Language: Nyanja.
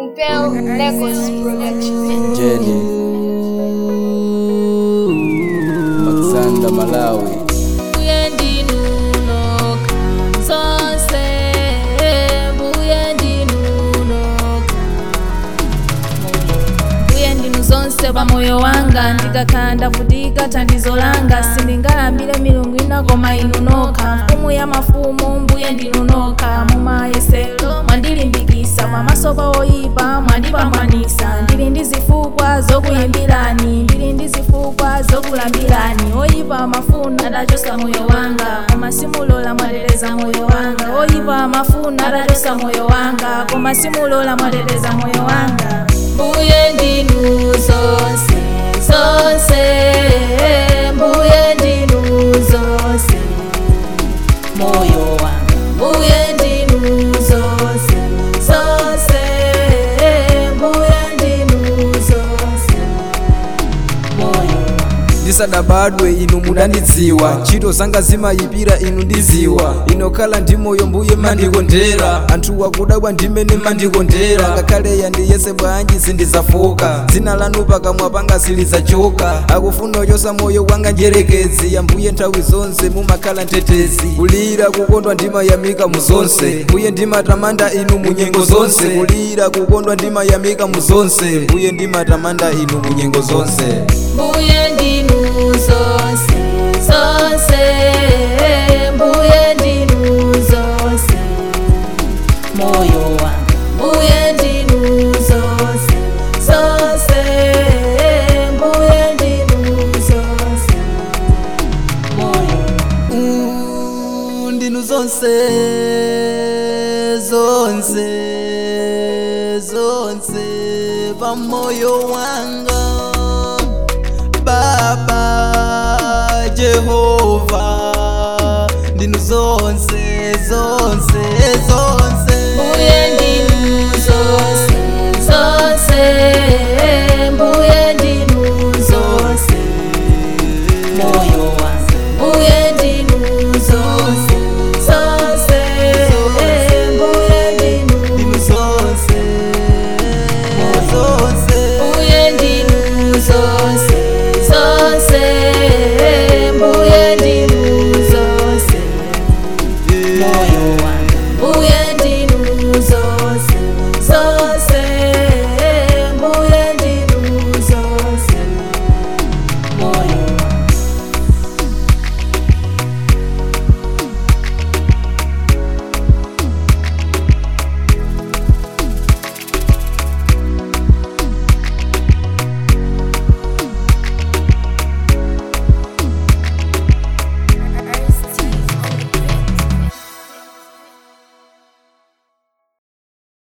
Impel Records Production. Jenny Alexander Malawi Mbuye ndinunoka zonse mbuye ndinunoka mbuye ndinu zonse pa moyo wanga ndikakhala ndavutika thandizo langa sindingalambire milungu ina koma inu nokha mfumu ya mafumu mbuye ndinunoka mumayesero mwandilimbikisa pamaso pa oyipa mwandipambanisa ndili ndi zifukwa zokuyimbirani ndili ndi zifukwa zokulambirani oyipa mafuna adachosa moyo wanga koma simulola mwateteza moyo wanga oyipa mafuna adachosa moyo wanga koma simulola mwateteza moyo wanga mbuye ndinu zonse zonse mbuye ndinu zonse moyo wanga mbuye ndinu zonse zonse mbuye ndinu zonse moyo wanga ndisadabadwe inu mudandidziwa ntchito zanga zimayipira inu ndiziwa inokhala ndi moyo mbuye mandikondera anthu akudabwa ndimene mandikondera ngakhale yandiyese bwanji sindizafoka dzina lanu pakamwa panga silizachoka akufuna ochosa moyo wanga njerekezi yambuye nthawi zonse mumakhala mtetezi kulira kukondwa ndimayamika mu zonse mbuye ndimatamanda inu mu nyengo zonse kulira kukondwa ndimayamika mu zonse mbuye ndimatamanda inu mu nyengo zonse mbuye ndinu zonse zonse mbuye ndinu zonse moyo wanga mbuye ndinu zonse zonse mbuye ndinu zonse moyo Mm, ndinu zonse zonse zonse pamoyo wanga baba jehova ndinu zonse zonse zonse